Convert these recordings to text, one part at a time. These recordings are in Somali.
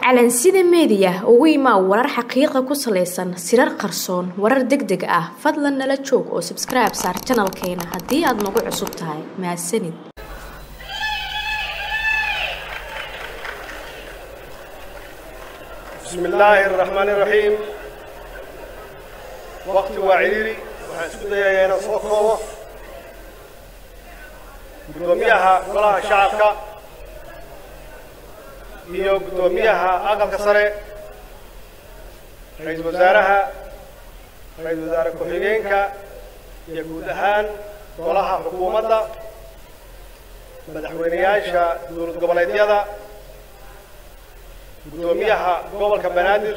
calansida meediya ugu imaa warar xaqiiqa ku salaysan sirar qarsoon warar deg deg ah fadlan nala joog oo sabskribe saar janalkeena haddii aad nagu cusub tahay mahadsanid بسم الله الرحمن الرحيم وقت وعيري waxaan isku dayayaa inaan soo koobo guddoomiyaha golaha shacabka iyo guddoomiyaha aqalka sare ra-iisul wasaaraha ra-iisul wasaare ku-xigeenka iyo guud ahaan golaha xukuumadda madaxweyneyaasha dowlad goboleedyada guddoomiyaha gobolka banaadir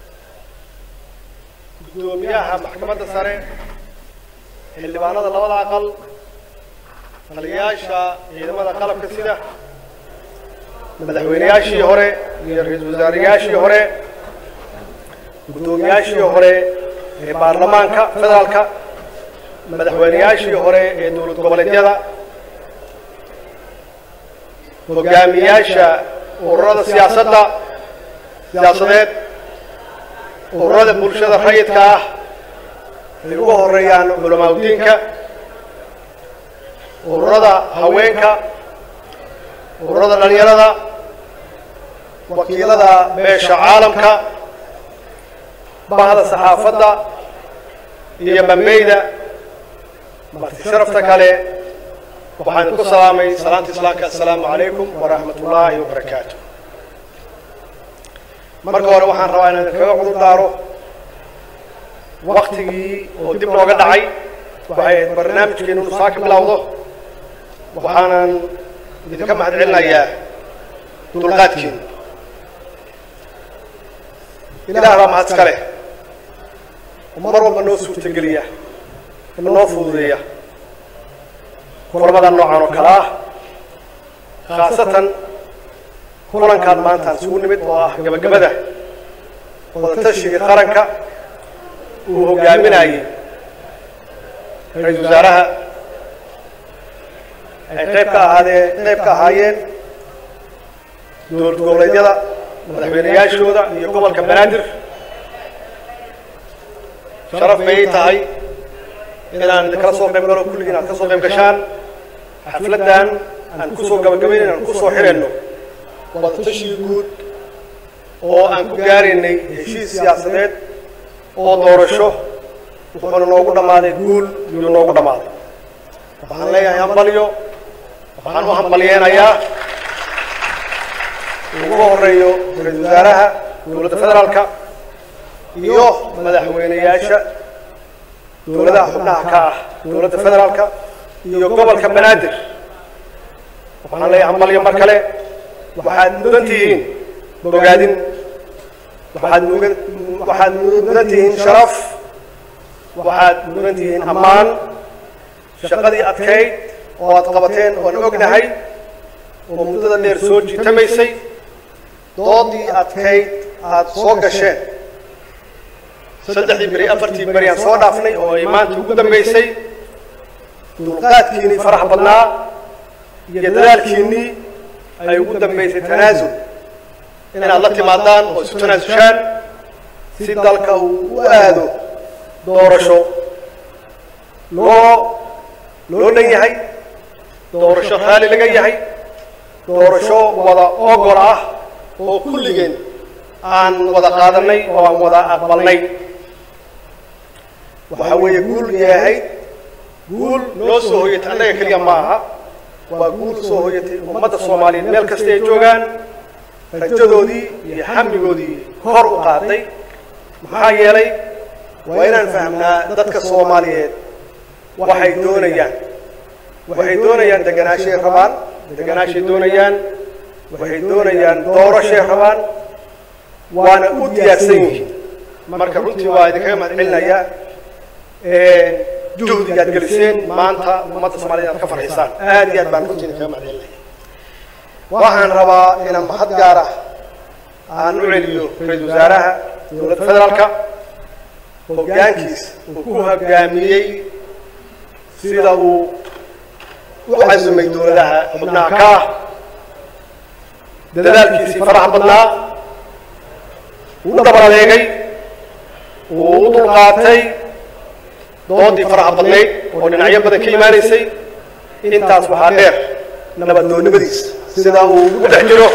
guddoomiyaha maxkamadda sare xildhibaanada labada aqal taliyayaasha ciidamada qalabka sida madaxweyneyaashii hore iyo ra-iisul wasaarayaashii hore guddoomiyaashii hore ee baarlamaanka federaalka madaxweyneyaashii hore ee dowlad goboleedyada hogaamiyaasha ururada siyaasadda siyaasadeed ururada bulshada rayidka ah ay ugu horeeyaan culamaa udiinka ururada haweenka ururada dhalinyarada wakiilada beesha caalamka bahda saxaafadda iyo bambeyda marti sharafta kale waxaan ku salaamay salaanta islaamka assalaamu calaykum waraxmat ullaahi wabarakaatu marka hore waxaan rabaa inaan kaga cudur daaro waktigii oo dib looga dhacay waxay barnaamijkeenu inu saa ka bilowdo waxaanan idinka mahad celinayaa dulqaadkeenu ilaah baa mahad iska leh oo mar walba noo suurtageliya noo fududeeya kulamada noocan oo kale ah khaasatan kulankaan maantaan isugu nimid oo ah gabagabada wadatashiga qaranka uu hogaaminayay ra-iisul wasaaraha ay qayb ka ahaadee qayb ka ahaayeen dowlad goboleedyada madaxweyneyaashooda iyo gobolka banaadir sharaf bay tahay inaan idinkala soo qayb galo kulligiin aad ka soo qayb gashaan xafladdan aan kusoo gabagabayn aan kusoo xirayno wadatashiga guud oo aan ku gaaraynay heshiis siyaasadeed oo doorasho wuxuuna noogu dhammaaday guul yuu noogu dhammaaday waxaan leeyahay hambalyo waxaan u hambalyeenayaa ugu horeeyo ra-iisul wasaaraha dowladda federaalka iyo madaxweyneyaasha dowladaha xubnaha ka ah dowladda federaalka iyo gobolka banaadir waxaan leeyahay hambalyo mar kale waxaad mudan tihiin bogaadin waxaad mugan waxaad mudan tihiin sharaf waxaad mudan tihiin ammaan shaqadii adkayd oo aad qabateen oan ognahay oo muddada dheer soo jiitamaysay doodii adkayd aada soo gasheen saddexdii beri afartii beri aan soo dhaafnay oo ay maanta ugu dambaysay dulqaadkiinnii farax badnaa iyo dadaalkiinnii ay ugu dambaysay tanaasul inaad la timaadaan oo isu tanaasushaan si dalka uu u aado doorasho loo loo dhan yahay doorasho raali laga yahay doorasho wada ogol ah oo kulligeen aan wada qaadanay oo aan wada aqbalnay waxa weeye guul yahayd guul noo soo hoyatay annaga keliya ma aha waa guul soo hoyatay ummadda soomaaliyeed meel kasta ay joogaan rajadoodii iyo xamligoodii kor u qaaday maxaa yeelay waa inaan fahmnaa dadka soomaaliyeed waxay doonayaan waxay doonayaan deganaashay rabaan deganaashay doonayaan waxay doonayaan doorashay rabaan waana u diyaarsan yihiin marka runtii waa idinkaga mahad celinayaa juhdiga aad geliseen maanta ummadda soomaaliyed aad ka farxisaan aad iyo aad baan runtii idinkaga mahad celinaya waxaan rabaa inaan mahad gaar ah aan u celiyo ra-iisul wasaaraha dowladda federaalka hoggaankiis uu ku hoggaamiyey sida uu u casumay dowladaha xubnaha ka ah dadaalkiisii faraha badnaa u dhabar adeegay uu u dulqaatay doodii faraha badnayd oo dhinacyo badan ka imaanaysay intaas waxaa dheer nabaddoonnimadiisa sidaa uu ugu dhex jiro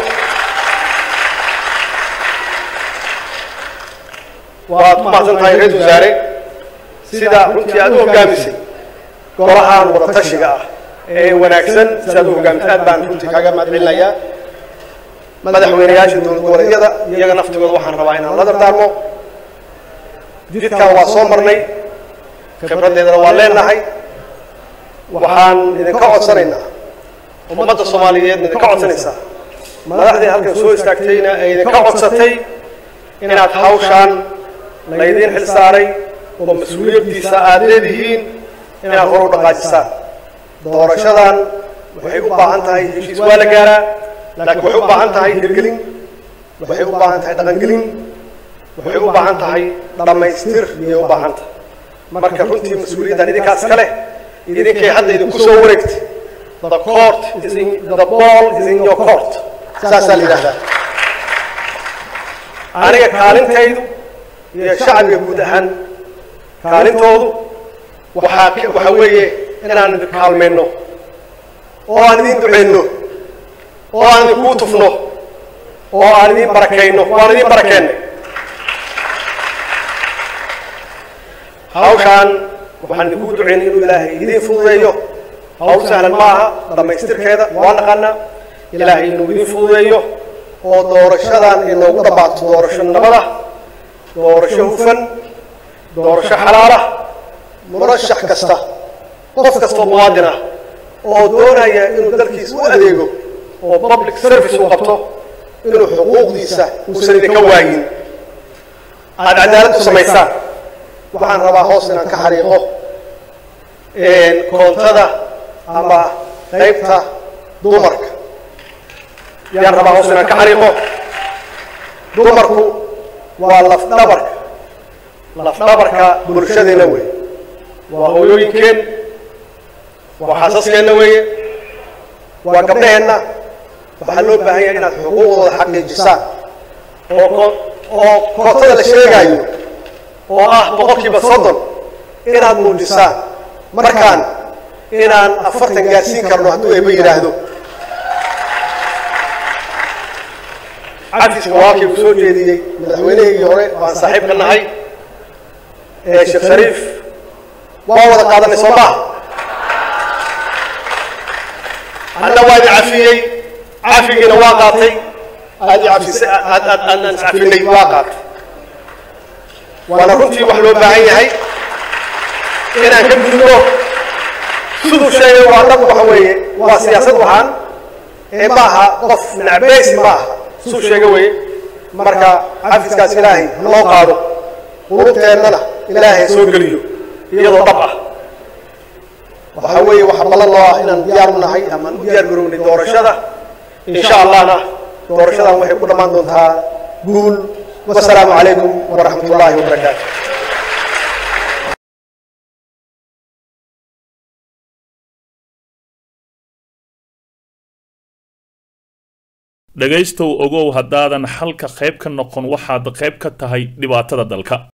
waad ku mahadsan tahay ra-isul wasaare sida runtii aad u hoggaamisay golahan wadatashiga ah ee wanaagsan sidaad u hoggaamisay aad baan runtii kaaga mahadcelinayaa madaxweynayaasha dowlad goboleedyada iyaga naftigooda waxaan rabaa inaan la dardaarmo jidkan waa soo marnay khibraddeedana waa leenahay waxaan idinka codsanaynaa ummadda soomaaliyeedna idinka codsanaysaa madaxdii halkan soo istaagtayna ay idinka codsatay inaad hawshaan laydiin xil saaray oo mas-uuliyaddiisa aad leedihiin inaad hor u dhaqaajisaan doorashadan waxay u baahan tahay heshiis waa la gaaraa laakiin waxay u baahan tahay hirgelin waxay u baahan tahay dhaqangelin waxay u baahan tahay dhammaystir iyay u baahan tahay marka runtii mas-uuliyaddan idinkaas ka leh idinkay hadda idinku soo wareegtay the court is in the ball is in your court saasaa la yidhahdaa aniga kaalintaydu iyo shacbiga guud ahaan kaalintoodu waxaa waxaa weeye inaan idin kaalmayno oo aan idin duceyno oo aan idinkuu tufno oo aan idin barakayno waan idin barakeennay hawshaan waxaan idinku duceynay inuu ilaahay idiin fududeeyo hawl sahlan ma aha dhammaystirkeeda waa naqaanaa ilaahay inuu idiin fududeeyo oo doorashadan inoogu dhammaato doorasho nabada doorasho hufan doorasho xalaala murashax kasta qof kastoo muwaadin ah oo doonaya inuu dalkiisa u adeego oo public service uu qabto inuu xuquuqdiisa uusan idinka waayin aada cadaalad u samaysaan waxaan rabaa hoos inaan ka xariiqo koontada ama qaybta dumarka yaan rabaa hoos inaan ka xariiqo dumarku waa lafdhabarka lafdhabarka bulshadeena weeye waa hooyooyinkeen waa xaasaskeenna weeye waa gabdhaheenna waxaa loo baahan yahay inaad xuquuqdooda xaqiijisaan oo oo kootada la sheegaayo oo ah boqolkiiba soddon inaad muujisaan markaan inaan afartan gaarsiin karno hadduu eeba yidhaahdo cafiska walaalkii uu soo jeediyey madaxweynahaygii hore waan saaxiib ka nahay ee sheekh shariif waa wada qaadanay soo maha anna waa idin cafiyey cafigiina waa qaatay aad i cafisay aad aad aadaan iscafinay waa qaatay waana runtii wax loo baahan yahay inaan ka gudbo siduu sheegay waa dhab waxa weeye waa siyaasad waxaan ee ma aha qof nacbaysi ma aha suu sheega weeye marka cafiskaas ilaahay loo qaado qulubteennana ilaahay soo geliyo iyadoo dhab ah waxaa weeye waxa ballan loo ah inaan diyaar u nahay amaan u diyaar garownay doorashada insha allahna doorashadan waxay ku dhammaan doontaa guul wasalaamu calaykum waraxmat ullaahi wabarakaatu dhegaystow ogow haddaadan xalka qayb ka noqon waxaad qayb ka tahay dhibaatada dalka